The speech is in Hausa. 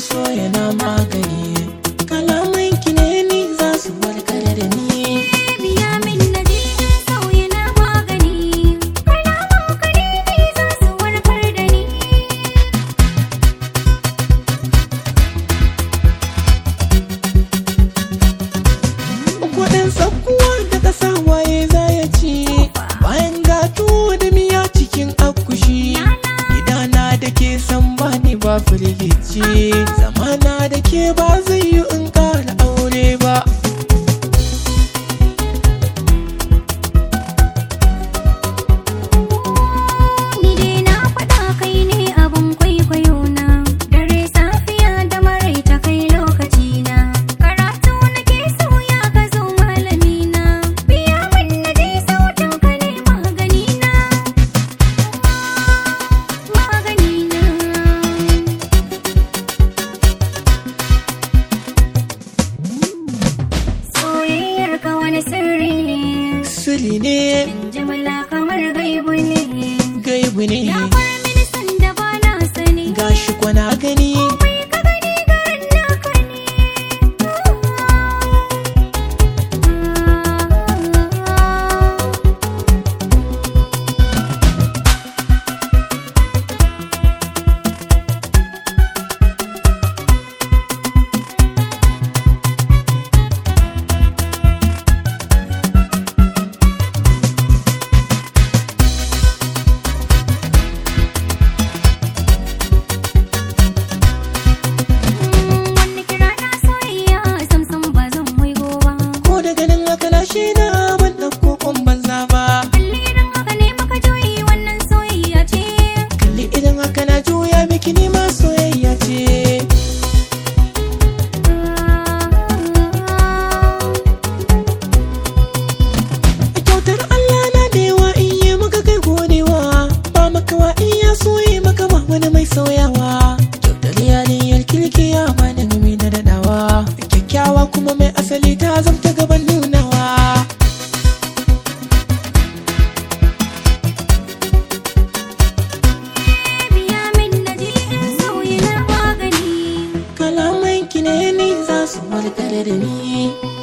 so yana magani kalaman ki ne ni za su warkar da ni biya min na ji sauyi na magani kalaman ka ne ni za su warkar da ni Kuɗin sakkuwa da ƙasa waye za ya ci bayan gato da miya cikin akushi gidana da ke san bani ba firgici zamana da ke ba zai yi in ƙara aure ba Ni dai na faɗa kai ne abin kwaikwayo na Dare safiya da marai ta kai lokaci na Karatu nake so ya ka zo malami na Biya min na je sautin ka ne magani na Magani na Soyayyar ka wani sirri ne siri ne Jimla kamar gaibu ne gaibu ne Ya bar mini sanda ba na sani gashi kwana gani Mai ka gani garin naka ne Wani kira na soyayya samsam ba zan waigo ba ko da ganin haka na shaida ban ɗauko kun banza ba Kallirin haka ne maka joyi wannan soyayya ce kalli idan haka na juya miki nima soyayya ce kyautar Allah na dewa in yi maka kai godewa ba makawa in ya soye maka ba wani mai sauyawa kyautar yarinyar kirkiya ba da gami da dadawa kyakkyawa kuma mai asali ta zamta gaban nunawa Biya min na ji in sauyi na magani kalaman ki ne ni za su warkar da ni